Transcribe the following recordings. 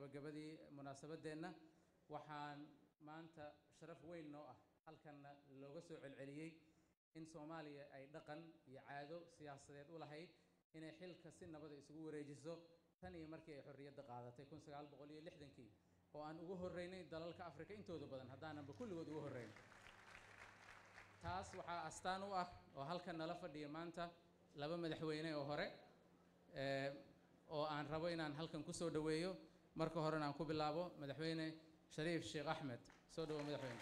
gabagabadii munaasabadeenna waxaan maanta sharaf weyn noo ah halkanna looga soo celceliyey in soomaaliya ay dhaqan iyo caado siyaasadeed u lahayd inay xilka si nabada isugu wareejiso tan iyo markii ay xorriyadda qaadatay kun sagaal boqol iyo lixdankii oo aan ugu horreynay dalalka afrika intooda badan haddaananba kulligood ugu horreyn taas waxaa astaan u ah oo halkan nala fadhiya maanta laba madaxweyne oo hore oo aan rabo inaan halkan ku soo dhoweeyo marka horena aan ku bilaabo madaxweyne shariif sheekh axmed soo dhowo madaxweyne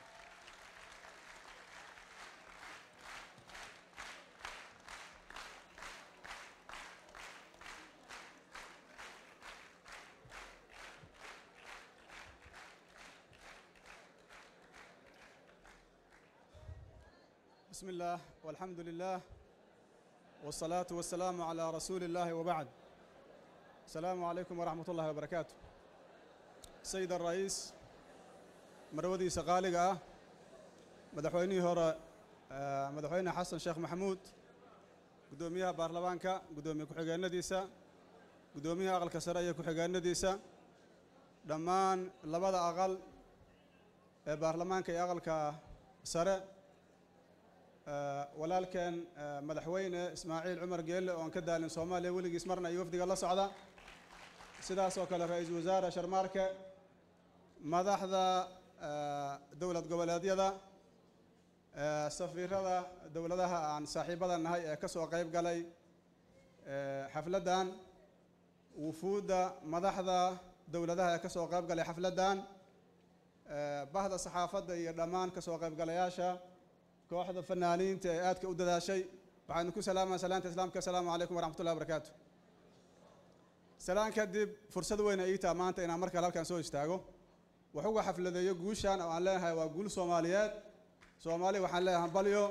بسم الله والحمد لله والصلاة والسلام على رسول الله وبعد السلام عليكم ورحمة الله وبركاته سيد الرئيس مرودي سقالقة مدحويني هورا مدحويني حسن شيخ محمود قدوميها بارلمانكا قدومي كحقان نديسا قدوميها أغل كسرية كحقان نديسا دمان لبدا أغل بارلمانكا أغل كسرية walaalkeen madaxweyne ismaaciil cumar geelle oon ka daalin soomaaliya weligiis marna iyo wafdiga la socda sidaas oo kale ra-iisul wasaare sharmaarke madaxda dowlad goboleedyada safiirada dowladaha aan saaxiibada nahay ee ka soo qayb galay xafladdan wufuudda madaxda dowladaha ee ka soo qayb galay xafladdan bahda saxaafadda iyo dhammaan ka soo qaybgalayaasha kooxda fanaaniinta ee aadka u dadaashay waxaanu ku salaamaa salaanta islaamka asalaamu calaykum waraxmatullahi wabarakaatu salaan kadib fursad weyna ii taa maanta inaan markale halkan soo istaago wax uga xafladeeyo guushan oo aan leenahay waa guul soomaaliyeed soomaali waxaan leeyahay balyo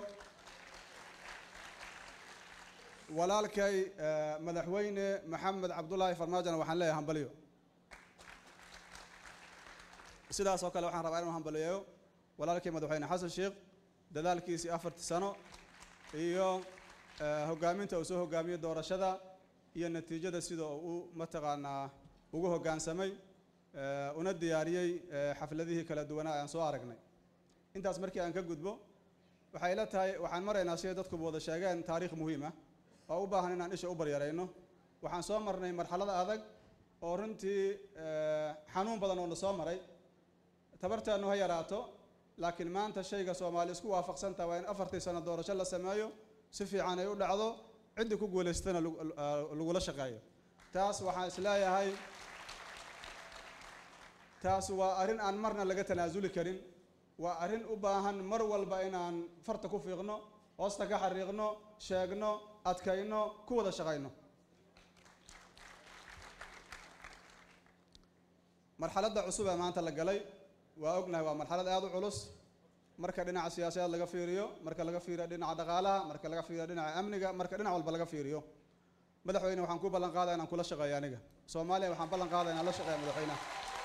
walaalkay madaxweyne maxamed cabdulaahi farmaajona waxaan leeyahay hambalyo sidaas oo kale waxaan rabaa inuu hambaliyeeyo walaalkay madaxweyne xasan sheekh dadaalkiisii afartii sano iyo hoggaaminta uu soo hoggaamiyey doorashada iyo natiijada sida uu mataqaanaa ugu hoggaansamay una diyaariyey xafladihii kala duwanaa aan soo aragnay intaas markii aan ka gudbo waxay la tahay waxaan maraynaa siday dadkuba wada sheegeen taariikh muhiim ah oo u baahan inaan isha u baryarayno waxaan soo marnay marxalada adag oo runtii xanuun badan oo na soo maray tabartaanu ha yaraato laakiin maanta shayga soomaali isku waafaqsantaha waa in afartii sano doorasho la sameeyo si fiican ay u dhacdo ciddii ku guulaystana lagula shaqeeyo taas waxaan isleeyahay taas waa arrin aan marna laga tanaasuli karin waa arrin u baahan mar walba inaan farta ku fiiqno hoosta ka xariiqno sheegno adkayno ku wada shaqayno marxaladda cusub ee maanta la galay waa ognahay waa marxalad aada u culus marka dhinaca siyaasadeed laga fiiriyo marka laga fiiriyo dhinaca dhaqaalaha marka laga fiiriyo dhinaca amniga marka dhinac walba laga fiiriyo madaxweyne waxaan ku ballan qaadaya inaan kula shaqeeyo aniga soomaaliya waxaan ballan qaadaya inaan la shaqeeya madaxweynaha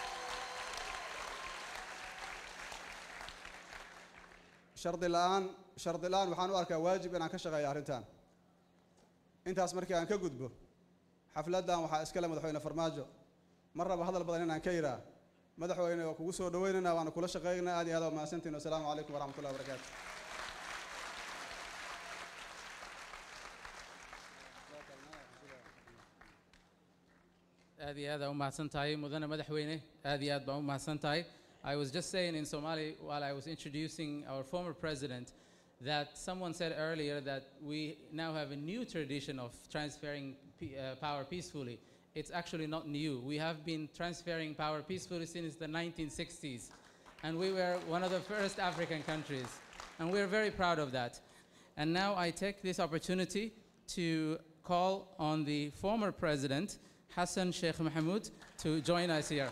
shardi la-aan shardi la-aan waxaan u arkaa waajib inaan ka shaqeeyo arrintan intaas markii aan ka gudbo xafladdan waxaa iskale madaxweyne farmaajo ma raba hadal badan inaan ka yiraa madaxweyne waa kugu soo dhaweynayna waana kula shaqeynaa aad iyo aad waa mahadsantiin wasalaamu calaykum waraxmat ullahi wabarakaatu aad iyo aad aa u mahadsan tahay mudane madaxweyne aad iyo aad baan u mahadsan tahay I was just saying in Somali while I was introducing our former president that someone said earlier that we now have a new tradition of transferring uh, power peacefully. It's actually not new. We have been transferring power peacefully since the 1960s, and we were one of the first African countries, and we're very proud of that. And now I take this opportunity to call on the former president, Hassan Sheikh Mahmoud, to join us here.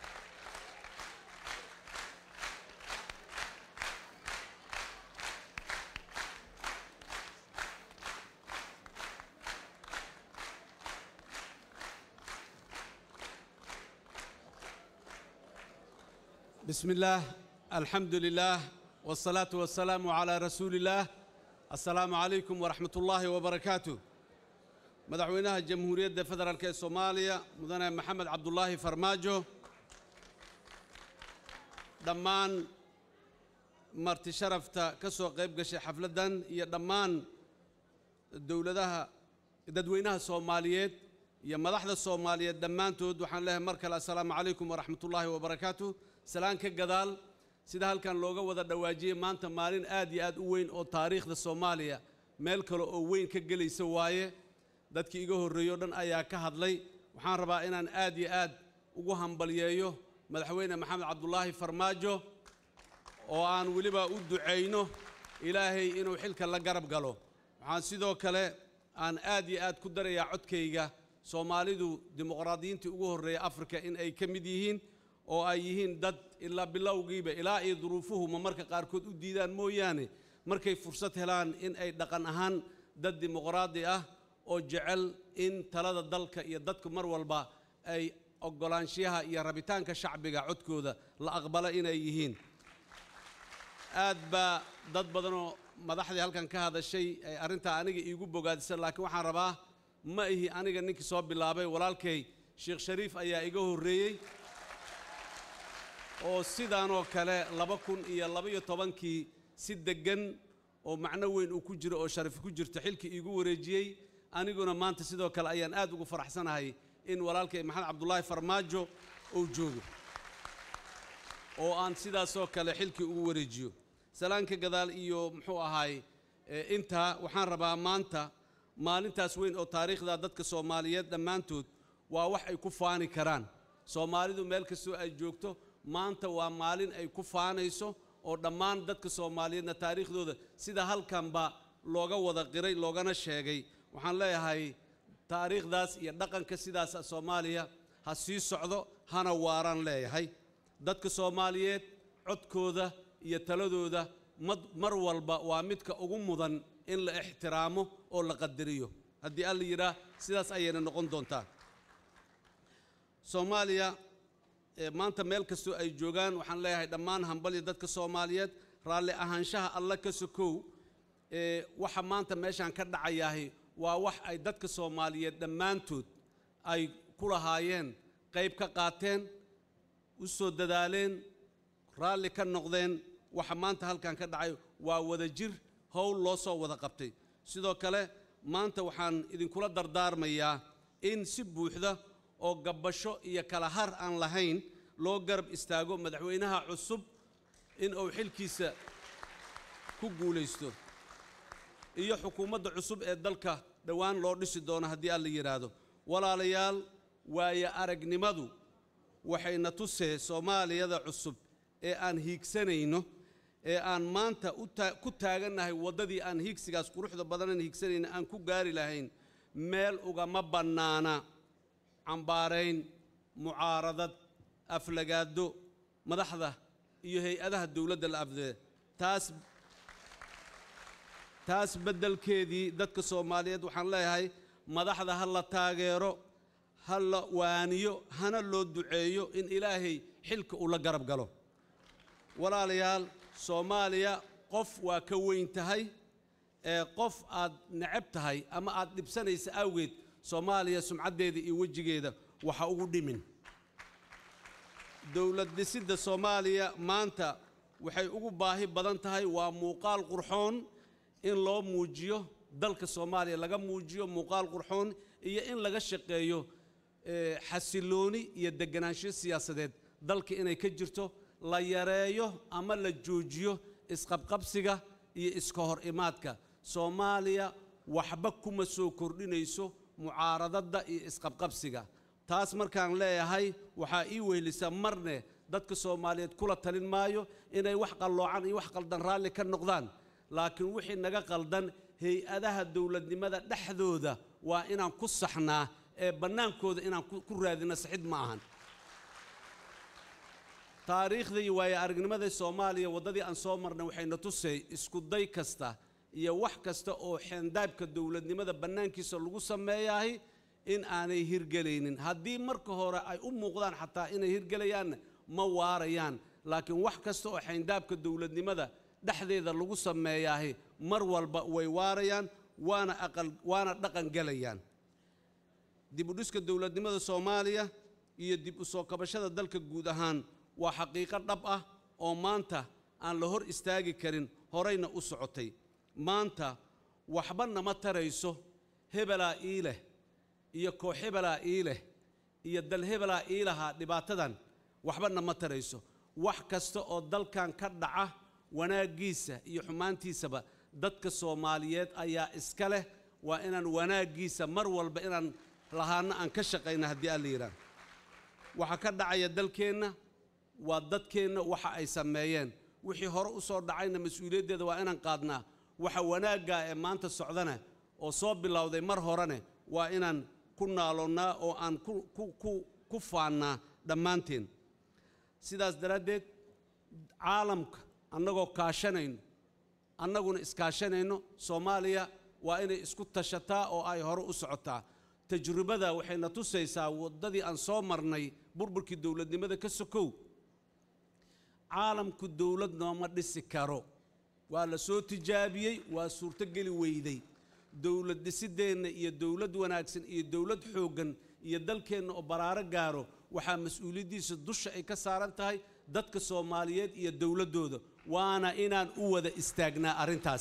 بسم الله الحمد لله والصلاة والسلام على رسول الله السلام عليكم ورحمة الله وبركاته مدعوينها الجمهورية فدرالك الصومالية مدن محمد عبد الله فرماجو dhammaan marti sharafta ka soo qayb gashay xafladdan iyo dhammaan dowladaha dadweynaha soomaaliyeed iyo madaxda soomaaliyeed dhammaantood waxaan leeyahay mar kale assalaamu calaykum waraxmatullaahi wabarakaatu salaan ka gadaal sida halkan looga wada dhawaajiyey maanta maalin aad iyo aad u weyn oo taariikhda soomaaliya meel kale oo weyn ka gelaysa waaye dadkii iga horreeyey o dhan ayaa ka hadlay waxaan rabaa inaan aad iyo aad ugu hambalyeeyo madaxweyne maxamed cabdulaahi farmaajo oo aan weliba u ducayno ilaahay inuu xilka la garab galo waxaan sidoo kale aan aad iyo aad ku darayaa codkayga soomaalidu dimuqraadiyiintii ugu horreeya afrika in ay ka mid yihiin oo ay yihiin dad ilaa bilowgiiba ilaa iyo duruufuhuma marka qaarkood u diidaan mooyaane markay fursad helaan in ay dhaqan ahaan dad dimuqraadi ah oo jecel in talada dalka iyo dadku mar walba ay oggolaanshiyaha iyo rabitaanka shacbiga codkooda la aqbalo inay yihiin aad baa dad badanoo madaxdii halkan ka hadashay ay arrintaa aniga iigu bogaadisa laakiin waxaan rabaa ma ihi aniga ninkii soo bilaabay walaalkay sheekh shariif ayaa iga horreeyey oo sidaanoo kale laba kun iyo labaiyo tobankii si deggan oo macno weyn uu ku jiro oo sharafi ku jirto xilkii iigu wareejiyey aniguna maanta sidoo kale ayaan aad ugu faraxsanahay in walaalkay maxamed cabdulaahi farmaajo uu joogo oo aan sidaasoo kale xilkii ugu wareejiyo salaanka gadaal iyo muxuu ahaay intaa waxaan rabaa maanta maalintaas weyn oo taariikhda dadka soomaaliyeed dhammaantood waa wax ay ku faani karaan soomaalidu meel kastoo ay joogto maanta waa maalin ay ku faanayso oo dhammaan dadka soomaaliyeedna taariikhdooda sida halkanba looga wada qiray loogana sheegay waxaan leeyahay taariikhdaas iyo dhaqanka sidaasa soomaaliya ha sii socdo hana waaraan leeyahay dadka soomaaliyeed codkooda iyo taladooda mar walba waa midka ugu mudan in la ixtiraamo oo la qadariyo haddii alla yidhaah sidaas ayayna noqon doontaa soomaaliya maanta meel kastoo ay joogaan waxaan leeyahay dhammaan hambalya dadka soomaaliyeed raalli ahaanshaha alla ka sokow waxa maanta meeshaan ka dhacayahay waa wax ay dadka soomaaliyeed dhammaantood ay ku lahaayeen qayb ka qaateen u soo dadaaleen raalli ka noqdeen waxa maanta halkan ka dhacay waa wada jir howl loo soo wada qabtay sidoo kale maanta waxaan idinkula dardaarmayaa in si buuxda oo gabbasho iyo kala har aan lahayn loo garab istaago madaxweynaha cusub in uu xilkiisa ku guulaysto iyo xukuumadda cusub ee dalka dhowaan loo dhisi doono haddii alla yidhaahdo walaalayaal waaye aragnimadu waxayna tusee soomaaliyada cusub ee aan hiigsanayno ee aan maanta ku taagannahay waddadii aan hiigsigaas quruxda badanan hiigsanayna aan ku gaari lahayn meel ugama bannaana cambaarayn mucaaradad aflagaado madaxda iyo hay-adaha dowladda la afdee taas taas beddelkeedii dadka soomaaliyeed waxaan leeyahay madaxda ha la taageero ha la waaniyo hana loo duceeyo in ilaahay xilka uu la garab galo walaalayaal soomaaliya qof waa ka weyn tahay ee qof aad necab tahay ama aad dhibsanaysa awgeed soomaaliya sumcaddeeda iyo wejigeeda waxa ugu dhimin dowlad dhisidda soomaaliya maanta waxay ugu baahi badan tahay waa muuqaal qurxoon in loo muujiyo dalka soomaaliya laga muujiyo muuqaal qurxoon iyo in laga shaqeeyo xasilooni iyo deganaansho siyaasadeed dalka inay ka jirto la yareeyo ama la joojiyo isqabqabsiga iyo iska hor imaadka soomaaliya waxba kuma soo kordhinayso mucaaradadda iyo isqabqabsiga taas markaan leeyahay waxaa ii wehelisa marne dadka soomaaliyeed kula talin maayo inay wax qalloocan iyo wax qaldan raalli ka noqdaan laakiin wixii naga qaldan hay-adaha dowladnimada dhexdooda waa inaan ku saxnaa ee bannaankooda inaan ku raadino saxid ma ahan taariikhda iyo waayo aragnimada soomaaliya waddadii aan soo marnay waxayna tusay isku day kasta iyo wax kasta oo xeendaabka dowladnimada bannaankiisa lagu sameeyahay in aanay hirgelaynin haddii marka hore ay u muuqdaan xataa inay hirgelayaanna ma waarayaan laakiin wax kasta oo xeendaabka dowladnimada dhexdeeda lagu sameeyaahi mar walba way waarayaan waana aqal waana dhaqan gelayaan dib u dhiska dowladnimada soomaaliya iyo dib u soo kabashada dalka guud ahaan waa xaqiiqo dhab ah oo maanta aan la hor istaagi karin horayna u socotay maanta waxba nama tarayso hebelaa ii leh iyo koox hebelaa ii leh iyo dal hebelaa ii lahaa dhibaatadan waxba nama tarayso wax kasta oo dalkan ka dhaca wanaaggiisa iyo xumaantiisaba dadka soomaaliyeed ayaa iska leh waa inaan wanaaggiisa mar walba inaan lahaano aan ka shaqayna haddii alla yidhaah waxa ka dhacaya dalkeenna waa dadkeenna waxa ay sameeyeen wixii hore u soo dhacayna mas-uuliyaddeeda waa inaan qaadnaa waxa wanaaggaa ee maanta socdana oo soo bilowday mar horene waa inaan ku naaloonnaa oo aan ku ku ku ku faannaa dhammaanteen sidaas daraaddeed caalamka annagoo kaashanayno annaguna iskaashanayno soomaaliya waa inay isku tashataa oo ay hore u socotaa tajribada waxayna tusaysaa waddadii aan soo marnay burburkii dowladnimada ka sokow caalamku dowlad nooma dhisi karo waa la soo tijaabiyey waa suurtogeli weyday dowlad dhisideenna iyo dowlad wanaagsan iyo dowlad xooggan iyo dalkeenna oo baraaro gaaro waxaa mas-uuliyaddiisa dusha ay ka saaran tahay dadka soomaaliyeed iyo dowladdooda waana inaan u wada istaagnaa arrintaas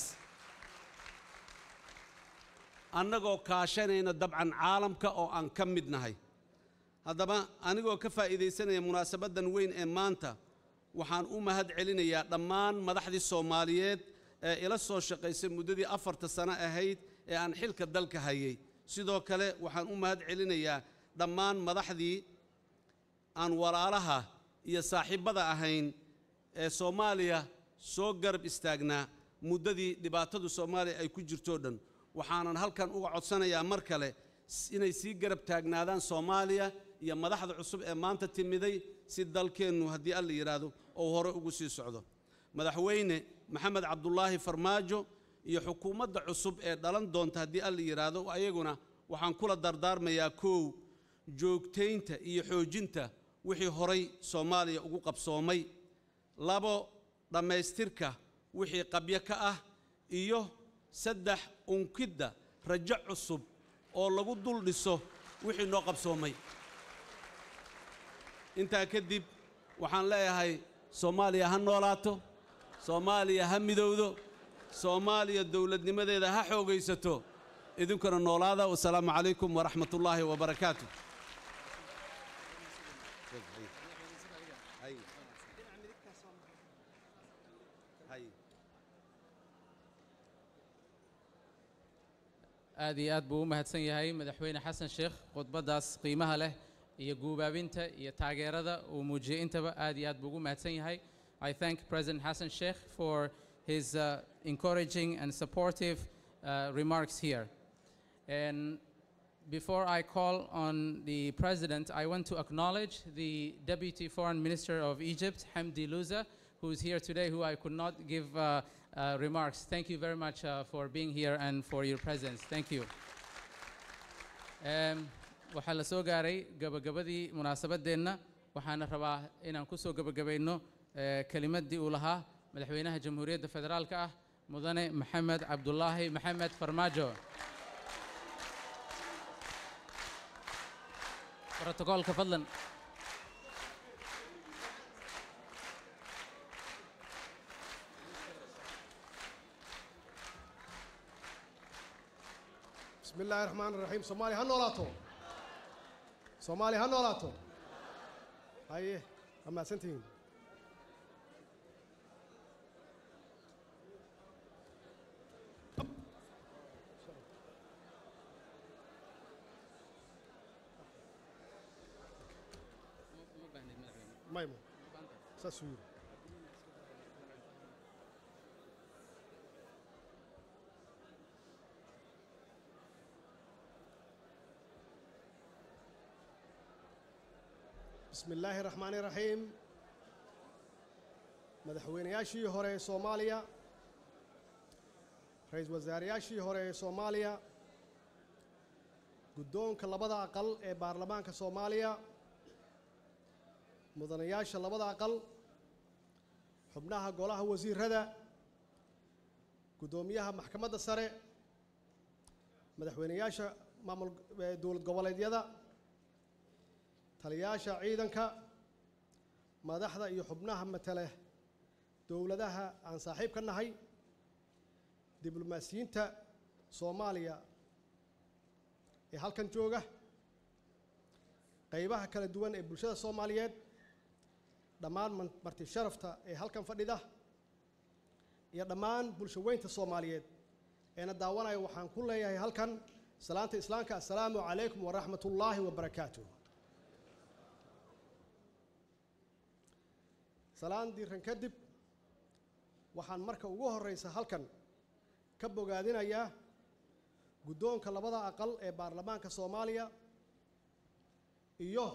annagoo kaashanayna dabcan caalamka oo aan ka mid nahay haddaba anigoo ka faa'iidaysanaya munaasabaddan weyn ee maanta waxaan u mahad celinayaa dhammaan madaxdii soomaaliyeed ee ila soo shaqaysay muddadii afarta sano ahayd ee aan xilka dalka hayay sidoo kale waxaan u mahad celinayaa dhammaan madaxdii aan walaalaha iyo saaxiibbada ahayn ee soomaaliya soo garab istaagnaa muddadii dhibaatadu soomaaliya ay ku jirtoo dhan waxaanan halkan uga codsanayaa mar kale inay sii garab taagnaadaan soomaaliya iyo madaxda cusub ee maanta timiday si dalkeennu haddii alla yidhaahdo oo hore ugu sii socdo madaxweyne maxamed cabdulaahi farmaajo iyo xukuumadda cusub ee dhalan doonta haddii alla yidhaahdo ayaguna waxaan kula dardaarmayaa koow joogtaynta iyo xoojinta wixii horay soomaaliya ugu qabsoomay labo dhammaystirka wixii qabyo ka ah iyo saddex unkidda rajo cusub oo lagu dul dhiso wixii noo qabsoomay intaa kadib waxaan leeyahay soomaaliya ha noolaato soomaaliya ha midowdo soomaaliya dowladnimadeeda ha xoogaysato idinkuna noolaada wasalaamu calaykum waraxmat ullaahi wabarakaatu aad iyo aad buu u mahadsan yahay madaxweyne xasan sheekh khudbaddaas qiimaha leh iyo guubaabinta iyo taageerada uu muujiyey intaba aad iyo aad buu ugu mahadsan yahay I thank President Hassan Sheikh for his uh, encouraging and supportive uh, remarks here. And before I call on the President, I want to acknowledge the Deputy Foreign Minister of Egypt, Hamdi Louza, who is here today, who I could not give uh, uh, remarks. Thank you very much uh, for being here and for your presence. Thank you. Um, waxaa la soo gaaray gabagabadii munaasabadeenna waxaana rabaa inaan ku soo gabagabayno kelimaddii uu lahaa madaxweynaha jamhuuriyadda federaalka ah mudane maxamed cabdulaahi maxamed farmaajo brotokoolka fadlan بسم الله الرحمن الرحيم صومالي هنولاتو صومالي هنولاتو هاي أما سنتين مايمو ساسوير بسم الله الرحمن الرحيم madaxweynayaashii hore ee soomaaliya ra-iisul wasaarayaashii hore ee soomaaliya guddoonka labada aqal ee baarlamaanka soomaaliya mudanayaasha labada aqal xubnaha golaha wasiirada guddoomiyaha maxkamadda sare madaxweynayaasha maamul dowlad goboleedyada taliyaasha ciidanka madaxda iyo xubnaha matale dowladaha aan saaxiib ka nahay diblomaasiyiinta soomaaliya ee halkan jooga qaybaha kala duwan ee bulshada soomaaliyeed dhammaan man- marti sharafta ee halkan fadhida iyo dhammaan bulsho weynta soomaaliyeed eena daawanaya waxaan ku leeyahay halkan salaanta islaamka assalaamu calaykum waraxmat ullaahi wabarakaatuh salaan diiran kadib waxaan marka ugu horeysa halkan ka bogaadinayaa guddoonka labada aqal ee baarlamaanka soomaaliya iyo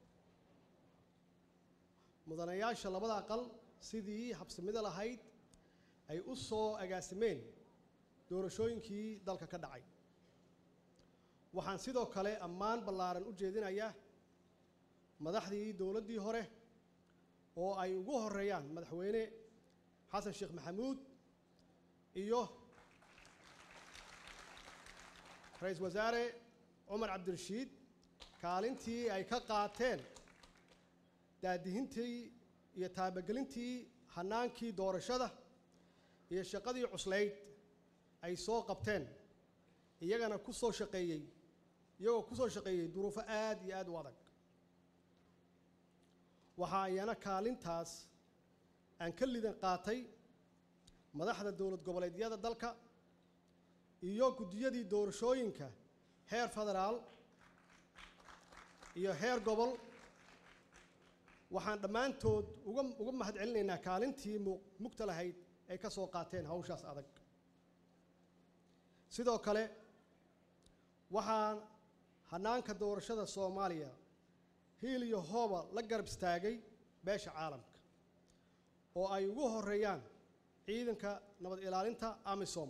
mudanayaasha labada aqal sidii habsimido lahayd ay u soo agaasimeen doorashooyinkii dalka ka dhacay waxaan sidoo kale ammaan ballaaran u jeedinayaa madaxdii dowladdii hore oo ay ugu horeeyaan madaxweyne xasan sheekh maxamuud iyo ra-iisul wasaare cumar cabdirashiid kaalintii ay ka qaateen daadihintii iyo taabagelintii hannaankii doorashada iyo shaqadii cuslayd ay soo qabteen iyagana ku soo shaqeeyey iyagoo ku soo shaqeeyey duruufo aad iyo aad u adag waxaa iyana kaalintaas aan ka lidan qaatay madaxda dowlad goboleedyada dalka iyo guddiyadii doorashooyinka heer federaal iyo heer gobol waxaan dhammaantood uga uga mahad celinaynaa kaalintii mu- mugta lahayd ay ka soo qaateen hawshaas adag sidoo kale waxaan hannaanka doorashada soomaaliya hiil iyo hooba la garab istaagay beesha caalamka oo ay ugu horeeyaan ciidanka nabad ilaalinta amisom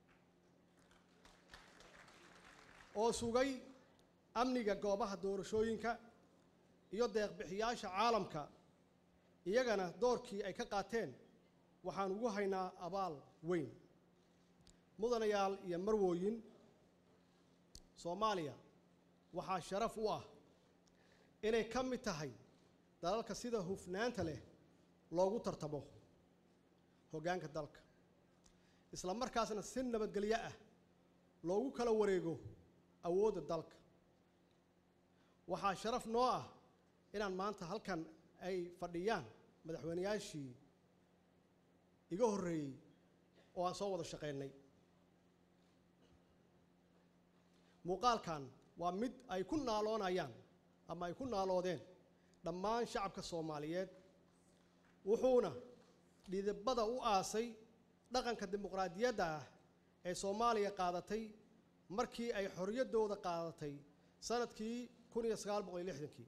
oo sugay amniga goobaha doorashooyinka iyo deeqbixiyaasha caalamka iyagana doorkii ay ka qaateen waxaan ugu haynaa abaal weyn mudanayaal iyo marwooyin soomaaliya waxaa sharaf u ah inay ka mid tahay dalalka sida hufnaanta leh loogu tartamo hoggaanka dalka isla markaasna si nabadgelyo ah loogu kala wareego awoodda dalka waxaa sharaf noo ah inaan maanta halkan ay fadhiyaan madaxweyneyaashii iga horreeyey oo aan soo wada shaqaynay muuqaalkan waa mid ay ku naaloonayaan ama ay ku naaloodeen dhammaan shacabka soomaaliyeed wuxuuna dhidibada u aasay dhaqanka dimuqraadiyadda ah ee soomaaliya qaadatay markii ay xorriyaddooda qaadatay sanadkii kun iyo sagaal boqol iyo lixdankii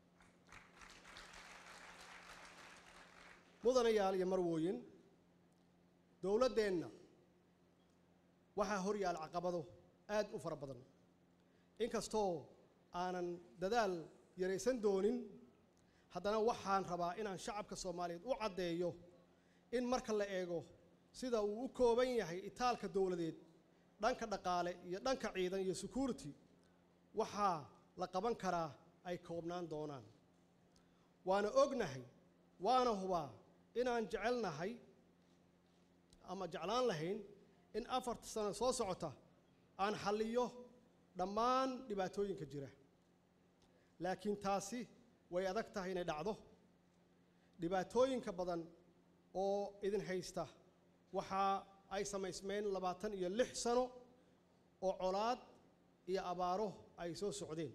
mudanayaal iyo marwooyin dowladdeenna waxaa hor yaal caqabado aad u fara badan inkastoo aanan dadaal yaraysan doonin haddana waxaan rabaa inaan shacabka soomaaliyeed u caddeeyo in marka la eego sida uu u kooban yahay itaalka dowladeed dhanka dhaqaale iyo dhanka ciidan iyo security waxaa la qaban karaa ay koobnaan doonaan waana ognahay waana hubaa inaan jecelnahay ama jeclaan lahayn in afarta sano soo socota aan xalliyo dhammaan dhibaatooyinka jira laakiin taasi way adag tahay inay dhacdo dhibaatooyinka badan oo idin haysta waxa ay samaysmeen labaatan iyo lix sano oo colaad iyo abaaro ay soo socdeen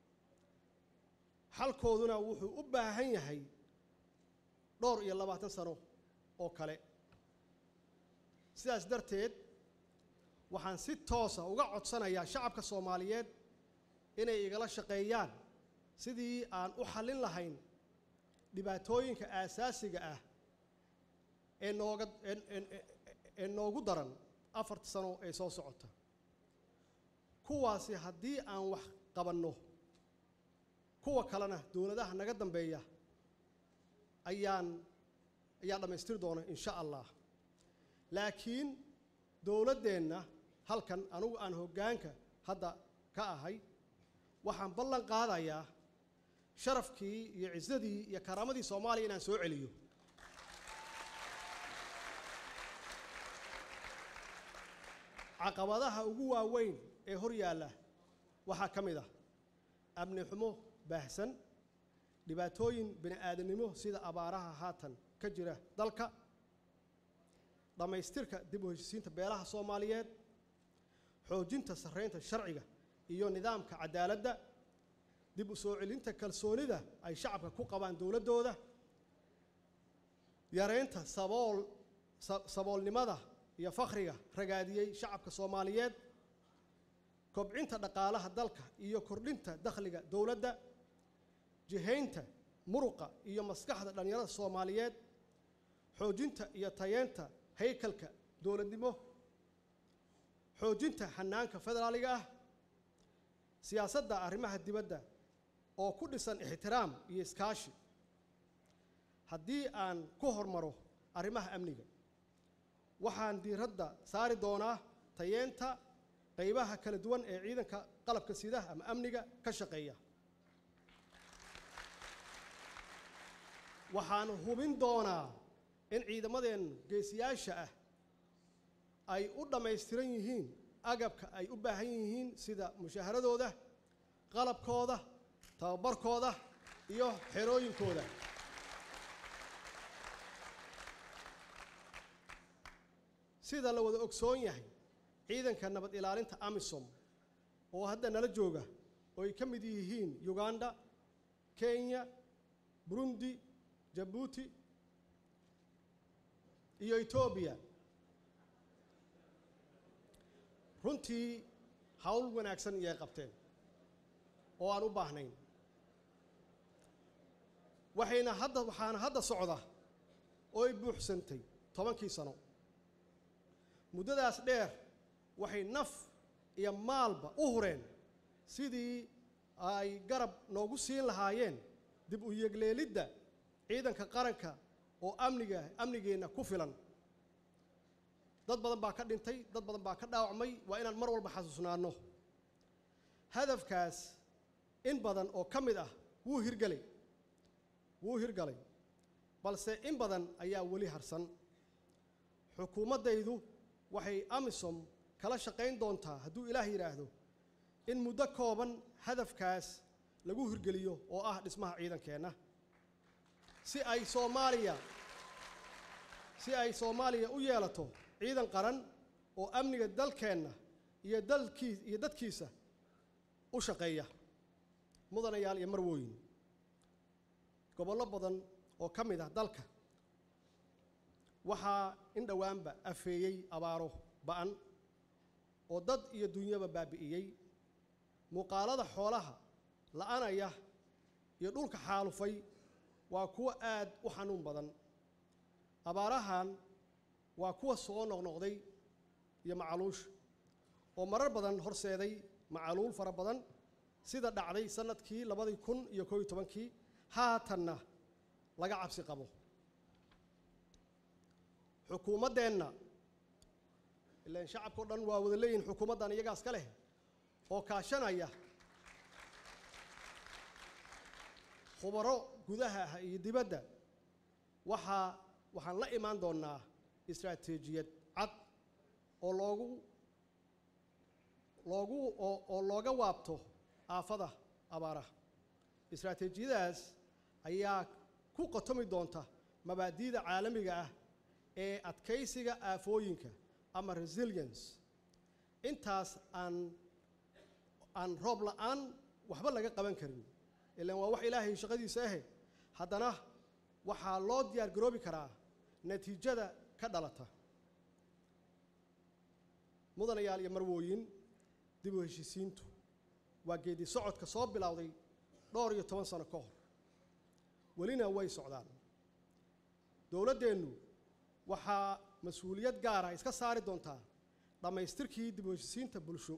xalkooduna wuxuu u baahan yahay dhowr iyo labaatan sano oo kale sidaas darteed waxaan si toosa uga codsanayaa shacabka soomaaliyeed inay igala shaqeeyaan sidii aan u xallin lahayn dhibaatooyinka aasaasiga ah ee nooga ee- ee- ee noogu daran afarta sano ee soo socota kuwaasi haddii aan wax qabanno kuwa kalena dowladaha naga dambeeya ayaan ayaa dhammaystiri doona insha allah laakiin dowladdeenna halkan anugu aan hoggaanka hadda ka ahay waxaan ballan qaadayaa sharafkii iyo cisadii iyo karaamadii soomaaliya inaan soo celiyo caqabadaha ugu waaweyn ee hor yaalla waxaa ka mid ah amni xumo baahsan dhibaatooyin bini aadanimo sida abaaraha haatan ka jira dalka dhammaystirka dib u heshisiinta beelaha soomaaliyeed xoojinta sarreynta sharciga iyo nidaamka cadaaladda dib u soo celinta kalsoonida ay shacabka ku qabaan dowladdooda yareynta sabool sa- saboolnimada iyo fakhriga ragaadiyey shacabka soomaaliyeed kobcinta dhaqaalaha dalka iyo kordhinta dakhliga dowladda jihaynta muruqa iyo maskaxda dhallinyarada soomaaliyeed xoojinta iyo tayeenta haykalka dowladnimo xoojinta xanaanka federaaliga ah siyaasadda arrimaha dibadda oo ku dhisan ixtiraam iyo iskaashi haddii aan ku hormaro arrimaha amniga waxaan diiradda saari doonaa tayeenta qaybaha kala duwan ee ciidanka qalabka sida ama amniga ka shaqeeya waxaan hubin doonaa in ciidamadeen geesiyaasha ah ay u dhammaystiran yihiin agabka ay u baahan yihiin sida mushaaharadooda qalabkooda tababarkooda iyo xerooyinkooda sida la wada ogsoon yahay ciidanka nabad ilaalinta amisom oo hadda nala jooga oo ay ka mid yihiin uganda kenya burundi jabuuti iyo etoobiya runtii hawl wanaagsan iyay qabteen oo aan u baahnayn waxayna hadda waxaana hadda socda oo ay buuxsantay tobankii sano muddadaas dheer waxay naf iyo maalba u hureen sidii ay garab noogu siin lahaayeen dib u yegleelidda ciidanka qaranka oo amniga amnigeenna ku filan dad badan baa ka dhintay dad badan baa ka dhaawacmay waa inaan mar walba xasuusnaanno hadafkaas in badan oo ka mid ah wuu hirgelay wuu hirgalay balse in badan ayaa weli harsan xukuumaddaydu waxay amisom kala shaqayn doontaa hadduu ilaah yidhaahdo in muddo kooban hadafkaas lagu hirgeliyo oo ah dhismaha ciidankeenna si ay soomaaliya si ay soomaaliya u yeelato ciidan qaran oo amniga dalkeenna iyo dalkii iyo dadkiisa u shaqeeya mudanayaal iyo marwooyin gobollo badan oo ka mid ah dalka waxaa in dhowaanba afeeyey abaaro ba'an oo dad iyo dunyaba baabi'iyey muuqaalada xoolaha la'anaya iyo dhulka xaalufay waa kuwo aad u xanuun badan abaarahan waa kuwa soo noqnoqday iyo macaluusha oo marar badan horseeday macaluul fara badan sida dhacday sannadkii labadii kun iyo koob iyo tobankii haatanna laga cabsi qabo xukuumaddeenna ilaan shacabka o dhan waa wada leeyihin xukuumaddan iyagaas ka leh oo kaashanaya khubaro gudaha ah iyo dibadda waxaa waxaan la imaan doonnaa istaraatiijiyad cad oo loogu loogu oo oo looga waabto aafada abaaraha istaraatiijiyadaas ayaa ku qotomi doonta mabaadi'da caalamiga ah ee adkaysiga aafooyinka ama resilience intaas aan aan roob la'aan waxba laga qaban karin ilaan waa wax ilaahay shaqadiisa ahe haddana waxaa loo diyaar garoobi karaa natiijada ka dhalata mudanayaal iyo marwooyin dib u heshisiintu waa geedi socodka soo bilowday dhowr iyo toban sano ka hor welina way socdaan dowladdeennu waxaa mas-uuliyad gaara iska saari doontaa dhammaystirkii dib u heshisiinta bulsho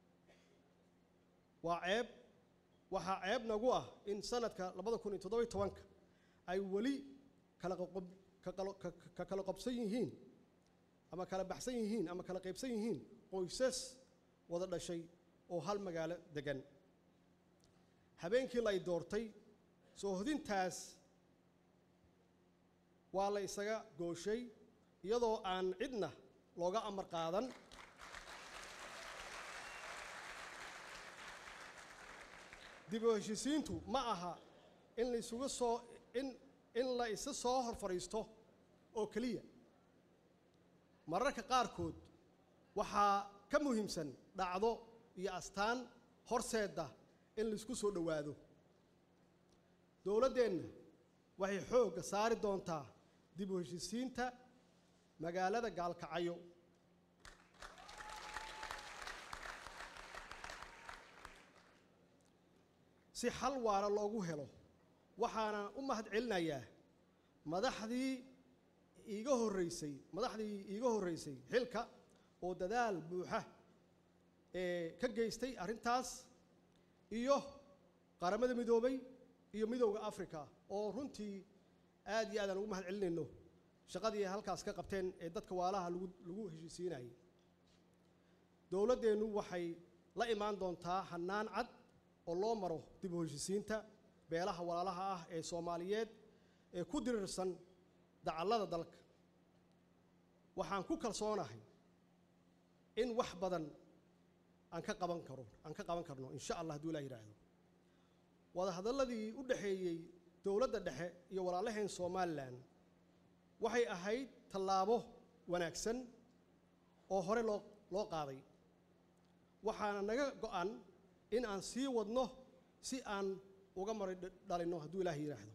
waa ceeb waxaa ceeb nagu ah in sanadka labada kun iyo toddobiyo tobanka ay weli kala qoqob ka qalo- ka- ka kala qobsan yihiin ama kala baxsan yihiin ama kala qaybsan yihiin qoysas wada dhashay oo hal magaalo degan habeenkii la y doortay soo hodintaas waa la isaga gooshay iyadoo aan cidna looga amar qaadan dib u heshisiintu ma aha in la isugu soo in in la isa soo hor fadhiisto oo keliya mararka qaarkood waxaa ka muhiimsan dhacdo iyo astaan horseedda in laisku soo dhowaado dowladdeenna waxay xoogga saari doontaa dib u heshisiinta magaalada gaalkacyo si xal waara loogu helo waxaana u mahad celinayaa madaxdii iiga horreysay madaxdii iiga horreysay xilka oo dadaal buuxa ee ka geystay arrintaas iyo qaramada midoobay iyo midowda africa oo runtii aad iyo aadaan ugu mahad celinayno shaqadii ay halkaas ka qabteen ee dadka waalaha lagu lagu heshiisiinayay dowladdeennu waxay la imaan doontaa hannaan cad oo loo maro dib u heshisiinta beelaha walaalaha ah ee soomaaliyeed ee ku dirirsan dacallada dalka waxaan ku kalsoonahay in wax badan aan ka qaban karo aan ka qaban karno insha allah hadduu ilah yidhaahdo wadahadalladii u dhexeeyey dowladda dhexe iyo walaalaheen somalilan waxay ahayd tallaabo wanaagsan oo hore loo loo qaaday waxaana naga go'an in aan sii wadno si aan uga mari dhalinno hadduu ilaahay yidhaahdo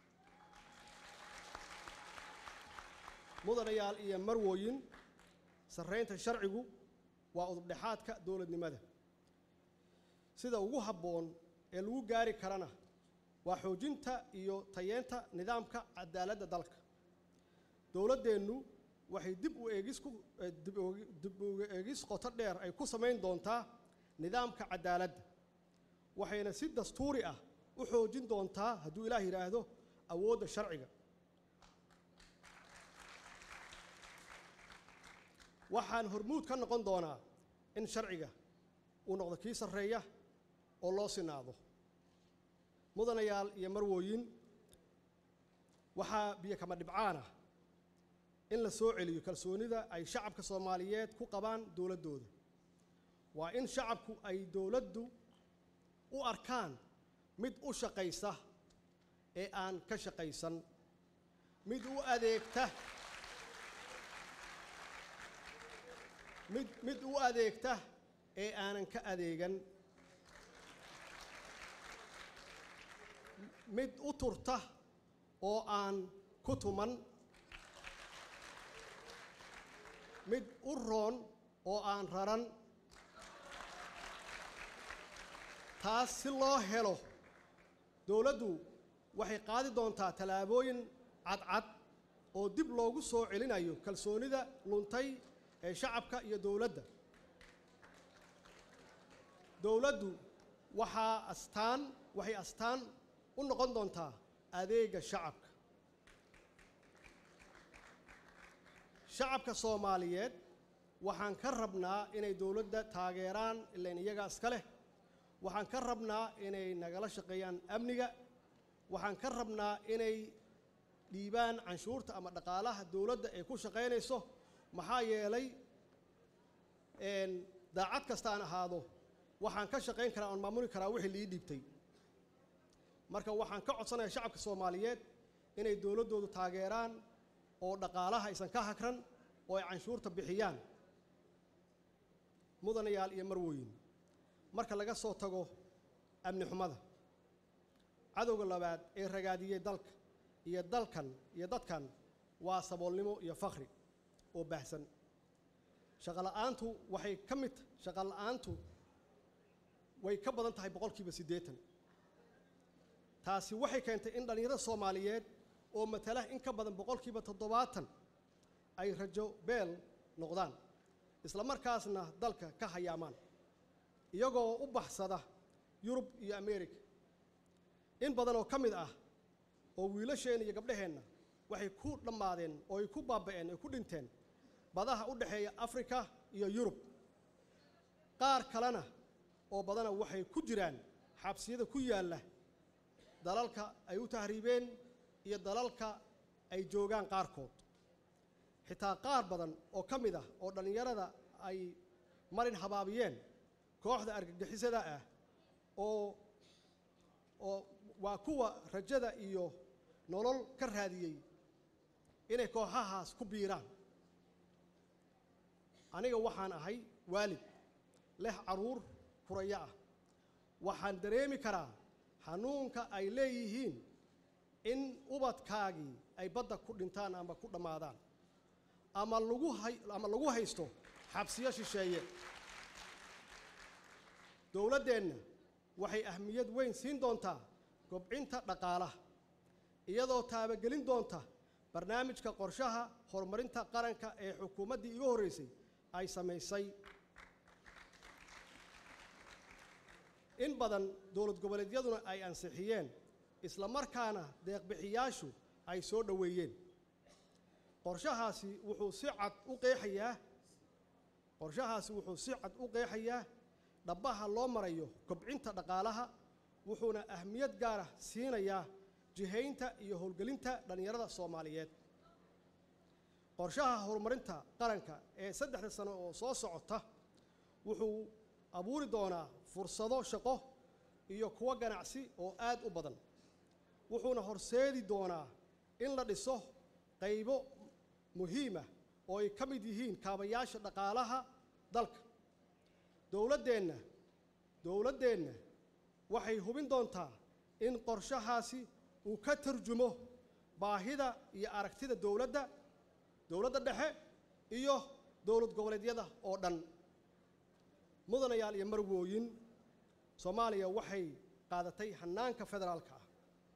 mudanayaal iyo marwooyin sarraynta sharcigu waa udubdhexaadka dowladnimada sida ugu habboon ee lagu gaari karana waa xoojinta iyo tayeenta nidaamka cadaaladda dalka dowladdeennu waxay dib u eegis ku dib u eegis qoto dheer ay ku samayn doontaa nidaamka cadaaladda waxayna si dastuuri ah u xoojin doontaa hadduu ilaah yidhaahdo awoodda sharciga waxaan hormuud ka noqon doonaa in sharciga uu noqdo kii sarreeya oo loo sinaado mudanayaal iyo marwooyin waxaa biyo kama dhibcaan ah in la soo celiyo kalsoonida ay shacabka soomaaliyeed ku qabaan dowladdooda waa in shacabku ay dowladdu u arkaan mid u shaqaysa ee aan ka shaqaysan mid u adeegta mid mid u adeegta ee aanan ka adeegan mid u turta oo aan ku tuman mid u roon oo aan raran taas si loo helo dowladdu waxay qaadi doontaa tallaabooyin cadcad oo dib loogu soo celinayo kalsoonida luntay ee shacabka iyo dowladda dowladdu waxaa astaan waxay astaan u noqon doontaa adeega shacabka shacabka soomaaliyeed waxaan ka rabnaa inay dowladda taageeraan ilain iyagaa iska leh waxaan ka rabnaa inay nagala shaqeeyaan amniga waxaan ka rabnaa inay dhiibaan canshuurta ama dhaqaalaha dowladda ee ku shaqaynayso maxaa yeelay daacad kasta aan ahaado waxaan ka shaqayn karaa oon maamuli karaa wixii lii dhiibtay marka waxaan ka codsanayaa shacabka soomaaliyeed inay dowladdoodu taageeraan oo dhaqaalaha aysan ka hagran oo ay canshuurta bixiyaan mudanayaal iyo marwooyin marka laga soo tago amni xumada cadowga labaad ee ragaadiyey dalka iyo dalkan iyo dadkan waa saboolnimo iyo fakhri oo baahsan shaqola'aantu waxay ka mid shaqola'aantu way ka badan tahay boqolkiiba siddeetan taasi waxay keentay in dhallinyarada soomaaliyeed oo matala in ka badan boqolkiiba toddobaatan ay rajo beel noqdaan isla markaasna dalka ka hayaamaan iyagoo u baxsada yurub iyo ameerika in badan oo ka mid ah oo wiilasheenna iyo gabdhaheenna waxay ku dhammaadeen oo ay ku baaba'een ay ku dhinteen badaha u dhexeeya afrika iyo yurub qaar kalena oo badana waxay ku jiraan xabsiyada ku yaalla dalalka ay u tahriibeen iyo dalalka ay joogaan qaarkood xitaa qaar badan oo ka mid ah oo dhallinyarada ay marin habaabiyeen kooxda argagixisada ah oo oo waa kuwa rajada iyo nolol ka raadiyey inay kooxahaas ku biiraan aniga waxaan ahay waalid leh carruur furayo ah waxaan dareemi karaa xanuunka ay leeyihiin in ubadkaagii ay badda ku dhintaan ama ku dhammaadaan ama lagu hay ama lagu haysto xabsiyo shisheeye dowladdeenna waxay ahmiyad weyn siin doontaa kobcinta dhaqaalaha iyadoo taabagelin doonta barnaamijka qorshaha horumarinta qaranka ee xukuumaddii iga horreysay ay samaysay in badan dowlad goboleedyaduna ay ansixiyeen isla markaana deeqbixiyaashu ay soo dhoweeyeen qorshahaasi wuxuu si cad u qeexayaa qorshahaasi wuxuu si cad u qeexayaa dhabbaha loo marayo kobcinta dhaqaalaha wuxuuna ahmiyad gaara siinayaa jihaynta iyo howlgelinta dhallinyarada soomaaliyeed qorshaha horumarinta qaranka ee saddexda sano oo soo socota wuxuu abuuri doonaa fursado shaqo iyo kuwo ganacsi oo aad u badan wuxuuna horseedi doonaa in la dhiso qaybo muhiima oo ay ka mid yihiin kaabayaasha dhaqaalaha dalka dowladdeenna dowladdeenna waxay hubin doontaa in qorshahaasi uu ka tarjumo baahida iyo aragtida dowladda dowladda dhexe iyo dowlad goboleedyada oo dhan mudanayaal iyo marwooyin soomaaliya waxay qaadatay hannaanka federaalka ah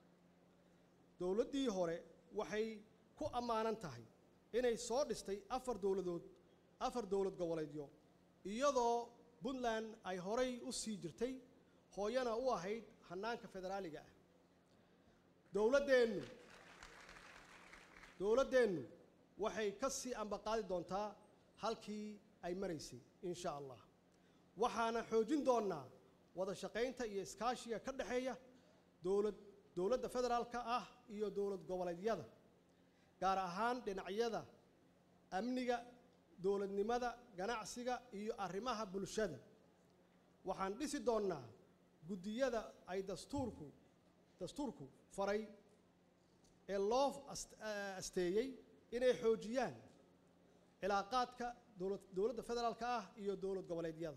dowladdii hore waxay ku ammaanan tahay inay soo dhistay afar dowladood afar dowlad goboleedyo iyadoo puntland ay horay u sii jirtay hooyana u ahayd hannaanka federaaliga ah dowladdeennu dowladdeennu waxay ka sii ambaqaadi doontaa halkii ay maraysay in sha allah waxaana xoojin doonnaa wada shaqaynta iyo iskaashiga ka dhexeeya dowlad dowladda federaalka ah iyo dowlad goboleedyada gaar ahaan dhinacyada amniga dowladnimada ganacsiga iyo arrimaha bulshada waxaan dhisi doonnaa guddiyada ay dastuurku dastuurku faray ee loo asteeyey inay xoojiyaan cilaaqaadka dowladda federaalka ah iyo dowlad goboleedyada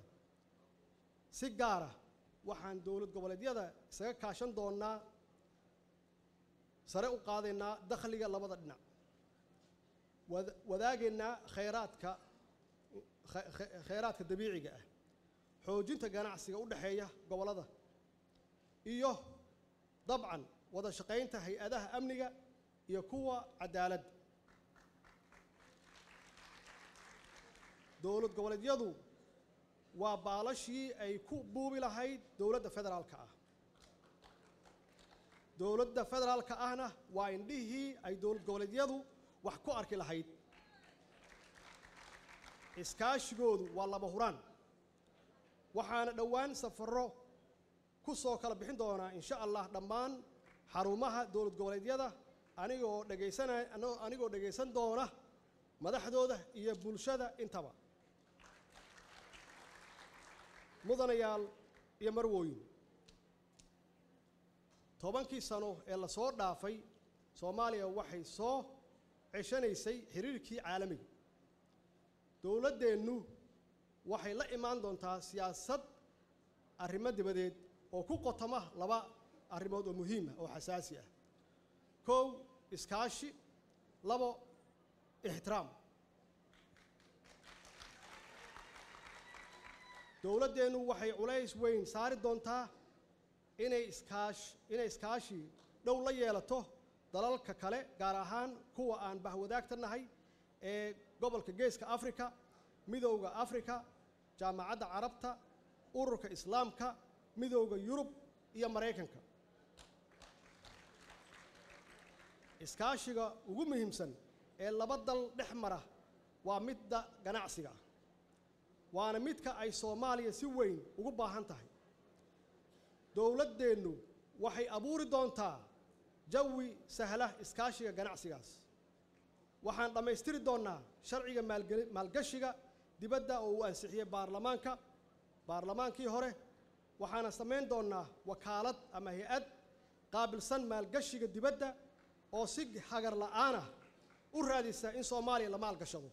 si gaara waxaan dowlad goboleedyada isaga kaashan doonnaa sare u qaadaynaa dakhliga labada dhinac wadaagaynaa khayraadka khayraadka dabiiciga ah xoojinta ganacsiga u dhexeeya gobollada iyo dabcan wada shaqaynta hay-adaha amniga iyo kuwa cadaaladda dowlad goboleedyadu waa baalashii ay ku buubi lahayd dowladda federaalka ah dowladda federaalka ahna waa indhihii ay dowlad goboleedyadu wax ku arki lahayd iskaashigoodu waa laba huraan waxaana dhowaan safarro ku soo kala bixin doonaa insha allah dhammaan xarumaha dowlad goboleedyada anigoo dhegaysanay anigoo dhegaysan doona madaxdooda iyo bulshada intaba mudanayaal iyo marwooyin tobankii sano ee la soo dhaafay soomaaliya waxay soo ceshanaysay xiriirkii caalamiga dowladdeennu waxay la imaan doontaa siyaasad arrimo dibadeed oo ku qotoma laba arrimood oo muhiim ah oo xasaasi ah kow iskaashi labo ixtiraam dowladdeennu waxay culays weyn saari doontaa inay iskaash inay iskaashi dhow la yeelato dalalka kale gaar ahaan kuwa aan bahwadaagta nahay ee gobolka geeska afrika midowda afrika jaamacadda carabta ururka islaamka midowda yurub iyo maraykanka iskaashiga ugu muhiimsan ee laba dal dhex mara waa midda ganacsiga ah waana midka ay soomaaliya si weyn ugu baahan tahay dowladdeennu waxay abuuri doontaa jawi sahla iskaashiga ganacsigaas waxaan dhammaystiri doonnaa sharciga maalgeli maalgashiga dibadda oo uu ansixiyey baarlamaanka baarlamaankii hore waxaana samayn doonnaa wakaalad ama hay-ad qaabilsan maalgashiga dibadda oo si hagar la'aan ah u raadisa in soomaaliya la maalgashado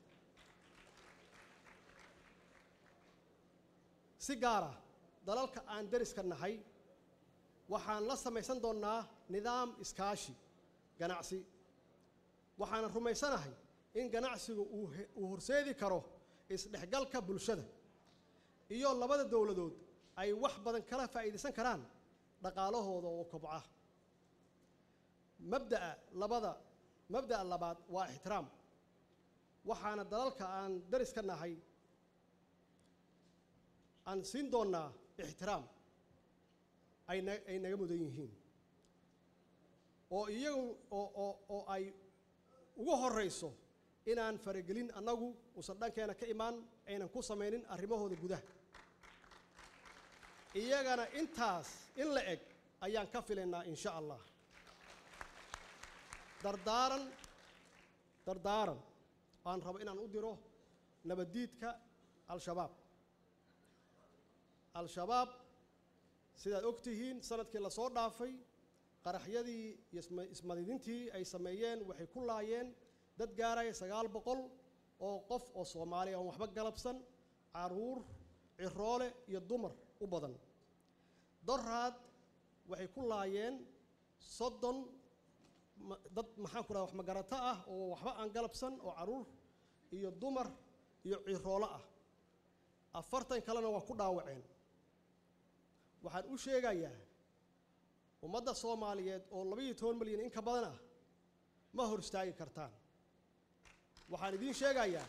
si gaar ah dalalka aan deriska nahay waxaan la samaysan doonnaa nidaam iskaashi ganacsi waxaana rumaysanahay in ganacsigu uu he- uu horseedi karo isdhexgalka bulshada iyo labada dowladood ay wax badan kala faa'iidaysan karaan dhaqaalahooda oo kobca mabda'a labada mabda'a labaad waa ixtiraam waxaana dalalka aan deriska nahay aan siin doonnaa ixtiraam ay na ay naga mudan yihiin oo iyagu oo oo oo ay ugu horrayso inaan faragelin annagu uusan dhankeena ka imaan aynan ku samaynin arrimahooda gudaha iyagana intaas in la eg ayaan ka filaynaa insha allah dardaaran dardaaran aan rabo inaan u diro nabaddiidka al-shabaab al-shabaab sidaad og tihiin sanadkii la soo dhaafay qaraxyadii iyo isma- ismadidintii ay sameeyeen waxay ku laayeen dad gaaraya sagaal boqol oo qof oo soomaaliya aan waxba galabsan caruur ciroole iyo dumar u badan doraad waxay ku laayeen soddon ma- dad maxaan ku dhaha wax magarato ah oo waxba aan galabsan oo caruur iyo dumar iyo ciroolo ah afartan kalena waa ku dhaawaceen waxaan u sheegayaa ummadda soomaaliyeed oo labaiyo toban milyan in ka badan ah ma hor istaagi kartaan waxaan idiin sheegayaa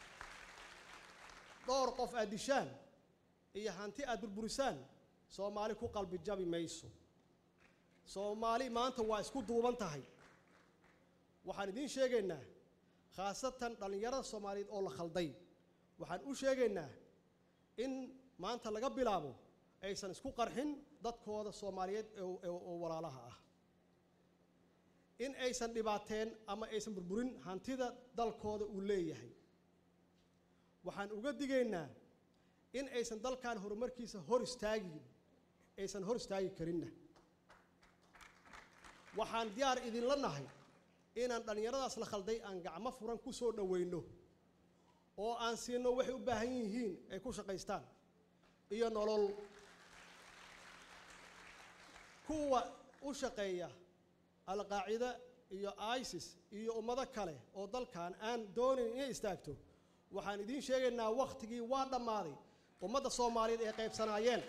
dhowr qof aad dishaan iyo hanti aad burburisaan soomaali ku qalbi jabi mayso soomaali maanta waa isku duuban tahay waxaan idiin sheegaynaa khaasatan dhallinyarada soomaaliyeed oo la khalday waxaan u sheegaynaa in maanta laga bilaabo aysan isku qarxin dadkooda soomaaliyeed oo- oo oo walaalaha ah in aysan dhibaateen ama aysan burburin hantida dalkooda uu leeyahay waxaan uga digaynaa in aysan dalkan horumarkiisa hor istaagin aysan hor istaagi karinna waxaan diyaar idinla nahay inaan dhallinyaradaas la khalday aan gacmo furan ku soo dhoweyno oo aan siino waxay u baahan yihiin ay ku shaqaystaan iyo nolol kuwa u shaqeeya alqaacida iyo isis iyo ummado kale oo dalkan aan doonayn inay istaagto waxaan idiin sheegaynaa wakhtigii waa dhammaaday ummadda soomaaliyeed ay qaybsanaayeen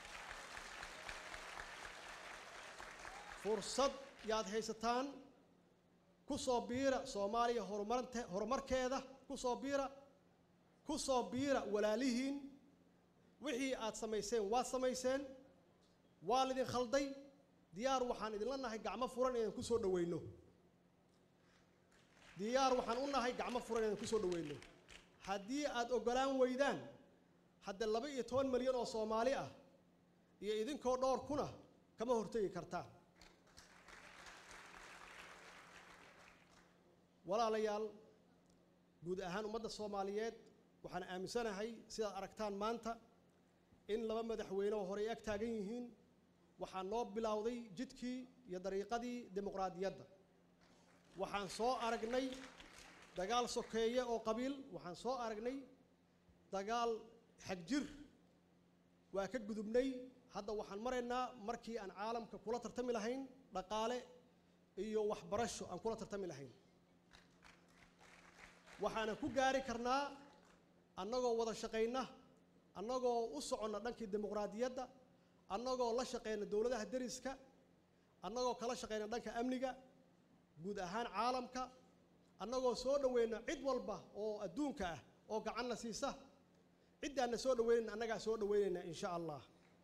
fursad yaad haysataan ku soo biira soomaaliya horumarinte horumarkeeda ku soo biira ku soo biira walaalihiin wixii aad samayseen waad samayseen waa lidin khalday diyaar waxaan idinla nahay gacmo furan inaan ku soo dhoweyno diyaar waxaan u nahay gacmo furan inaan ku soo dhoweyno haddii aad oggolaan weydaan hadda laba iyo toban milyan oo soomaali ah iyo idinkoo dhowr kuna kama hortegi kartaan walaalayaal guud ahaan ummadda soomaaliyeed waxaan aaminsanahay sidaad aragtaan maanta in laba madaxweyne oo horey ag taagan yihiin waxaa noo bilowday jidkii iyo dariiqadii dimuqraadiyadda waxaan soo aragnay dagaal sokeeye oo qabiil waxaan soo aragnay dagaal xagjir waa ka gudubnay hadda waxaan maraynaa markii aan caalamka kula tartami lahayn dhaqaale iyo waxbarasho aan kula tartami lahayn waxaana ku gaari karnaa annagoo wada shaqayna annagoo u soconna dhankii dimuqraadiyadda annagoo la shaqayna dowladaha deriska annagoo kala shaqayna dhanka amniga guud ahaan caalamka annagoo soo dhoweyna cid walba oo adduunka ah oo gacanna siisa ciddaanna soo dhoweynayna annagaa soo dhoweynayna in sha allah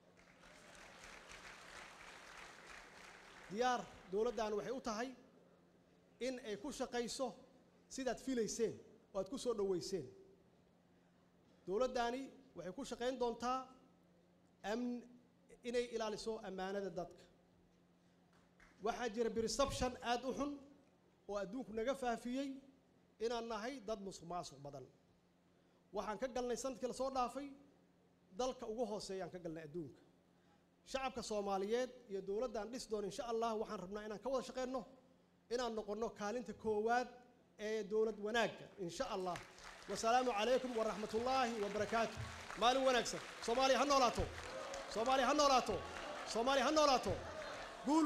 diyaar dowladdan waxay u tahay in ay ku shaqayso sidaad filayseen oo aad ku soo dhoweyseen dowladdaani waxay ku shaqayn doontaa amn inay ilaaliso ammaanada dadka waxaa jira perception aad u xun oo adduunku naga faafiyey inaan nahay dad musuq maasuq badan waxaan ka galnay sanadkii lasoo dhaafay dalka ugu hooseeyaan ka galnay adduunka shacabka soomaaliyeed iyo dowladdan dhis doon insha allah waxaan rabnaa inaan ka wada shaqeyno inaan noqonno kaalinta koowaad ee dowlad wanaagga insha allah wasalaamu calaykum waraxmatullaahi wabarakaatu maalin wanaagsan soomaaliya ha noolaato soomaaliya ha noolaato soomaaliya ha noolaato guul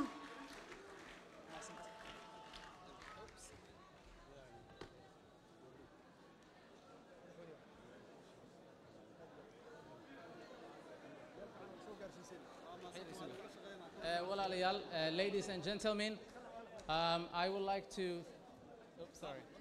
Uh, walaalayaal, uh, ladies and gentlemen, um, I would like to. Oops, sorry.